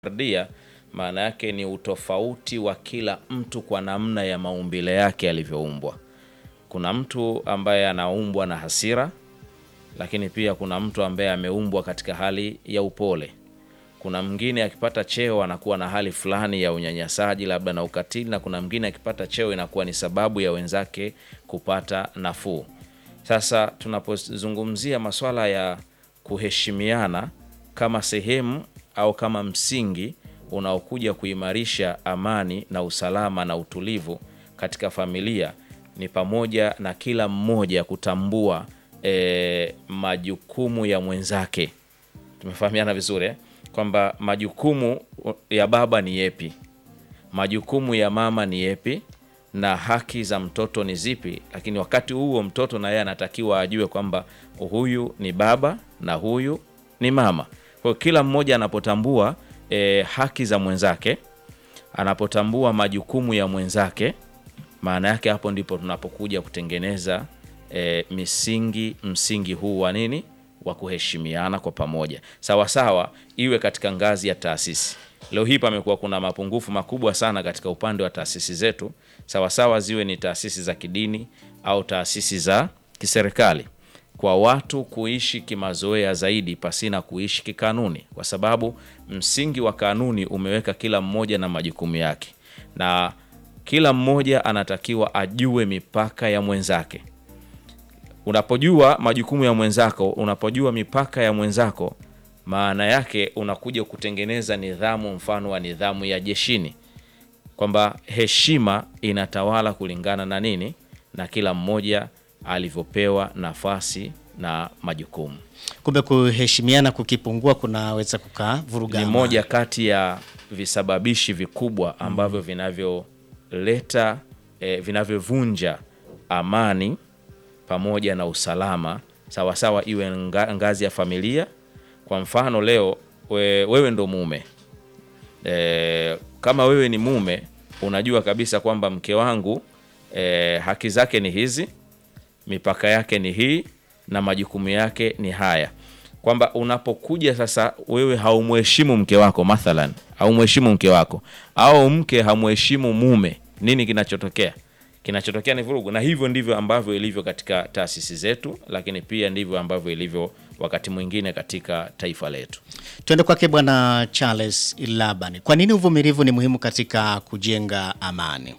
fardia maana yake ni utofauti wa kila mtu kwa namna ya maumbile yake alivyoumbwa. Kuna mtu ambaye anaumbwa na hasira, lakini pia kuna mtu ambaye ameumbwa katika hali ya upole. Kuna mwingine akipata cheo anakuwa na hali fulani ya unyanyasaji labda na ukatili, na kuna mwingine akipata cheo inakuwa ni sababu ya wenzake kupata nafuu. Sasa tunapozungumzia masuala ya kuheshimiana kama sehemu au kama msingi unaokuja kuimarisha amani na usalama na utulivu katika familia ni pamoja na kila mmoja kutambua eh, majukumu ya mwenzake. Tumefahamiana vizuri eh? Kwamba majukumu ya baba ni yepi, majukumu ya mama ni yepi na haki za mtoto ni zipi, lakini wakati huo mtoto na yeye anatakiwa ajue kwamba huyu ni baba na huyu ni mama. Kwa hiyo kila mmoja anapotambua e, haki za mwenzake, anapotambua majukumu ya mwenzake, maana yake hapo ndipo tunapokuja kutengeneza e, misingi msingi huu wa nini wa kuheshimiana kwa pamoja, sawa sawa, iwe katika ngazi ya taasisi. Leo hii pamekuwa kuna mapungufu makubwa sana katika upande wa taasisi zetu, sawa sawa, ziwe ni taasisi za kidini au taasisi za kiserikali kwa watu kuishi kimazoea zaidi pasina kuishi kikanuni, kwa sababu msingi wa kanuni umeweka kila mmoja na majukumu yake, na kila mmoja anatakiwa ajue mipaka ya mwenzake. Unapojua majukumu ya mwenzako, unapojua mipaka ya mwenzako, maana yake unakuja kutengeneza nidhamu, mfano wa nidhamu ya jeshini, kwamba heshima inatawala kulingana na nini, na kila mmoja alivyopewa nafasi na majukumu. Kumbe kuheshimiana kukipungua kunaweza kukavuruga Ni amani. moja kati ya visababishi vikubwa ambavyo vinavyoleta eh, vinavyovunja amani pamoja na usalama sawasawa, iwe nga, ngazi ya familia. Kwa mfano leo we, wewe ndo mume e, kama wewe ni mume unajua kabisa kwamba mke wangu e, haki zake ni hizi, mipaka yake ni hii na majukumu yake ni haya, kwamba unapokuja sasa wewe haumheshimu mke wako, mathalan haumheshimu mke wako au mke hamheshimu mume, nini kinachotokea? Kinachotokea ni vurugu, na hivyo ndivyo ambavyo ilivyo katika taasisi zetu, lakini pia ndivyo ambavyo ilivyo wakati mwingine katika taifa letu. Tuende kwake Bwana Charles Ilabani. Kwa nini uvumilivu ni muhimu katika kujenga amani?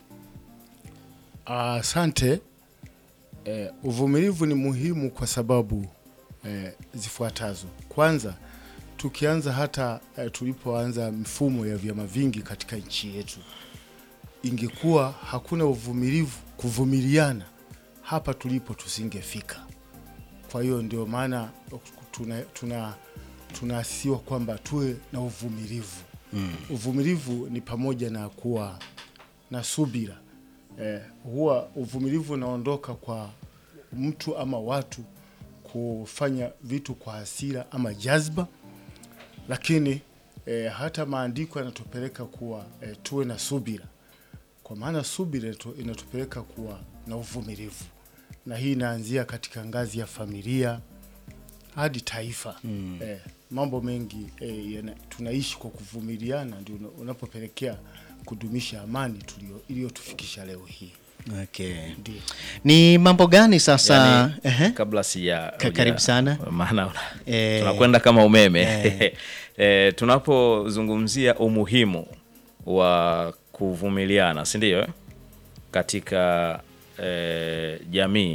Asante. Eh, uvumilivu ni muhimu kwa sababu eh, zifuatazo. Kwanza, tukianza hata eh, tulipoanza mifumo ya vyama vingi katika nchi yetu, ingekuwa hakuna uvumilivu, kuvumiliana, hapa tulipo tusingefika. Kwa hiyo ndio maana tuna tuna tunaasiwa kwamba tuwe na uvumilivu. Uvumilivu ni pamoja na kuwa na subira. Eh, huwa uvumilivu unaondoka kwa mtu ama watu kufanya vitu kwa hasira ama jazba, lakini eh, hata maandiko yanatupeleka kuwa eh, tuwe na subira, kwa maana subira inatu- inatupeleka kuwa na uvumilivu, na hii inaanzia katika ngazi ya familia hadi taifa. Eh, mambo mengi eh, yana- tunaishi kwa kuvumiliana, ndio una- unapopelekea kudumisha amani tulio iliyotufikisha leo hii. Okay. Ndio. Ni mambo gani sasa? Yani, Ehe. kabla sija Ka- karibu sana. maana una- Eh. tunakwenda kama umeme eh, tunapozungumzia umuhimu wa kuvumiliana, si ndio? eh? Katika eh, jamii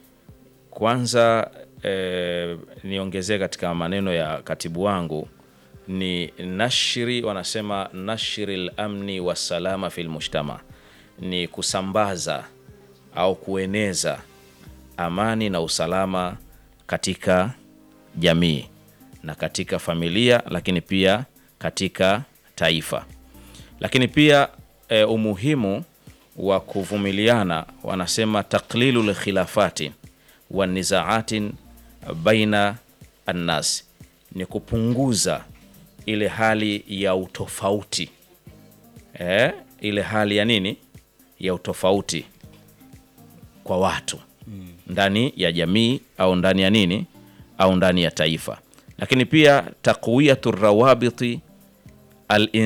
kwanza eh, niongezee katika maneno ya katibu wangu ni nashri, wanasema nashri lamni wassalama fi lmujtama, ni kusambaza au kueneza amani na usalama katika jamii na katika familia, lakini pia katika taifa. Lakini pia e, umuhimu wa kuvumiliana, wanasema taklilu lkhilafati wa nizaatin baina annas, ni kupunguza ile hali ya utofauti e, ile hali ya nini ya utofauti kwa watu ndani ya jamii au ndani ya nini au ndani ya taifa, lakini pia taqwiyatu rawabiti al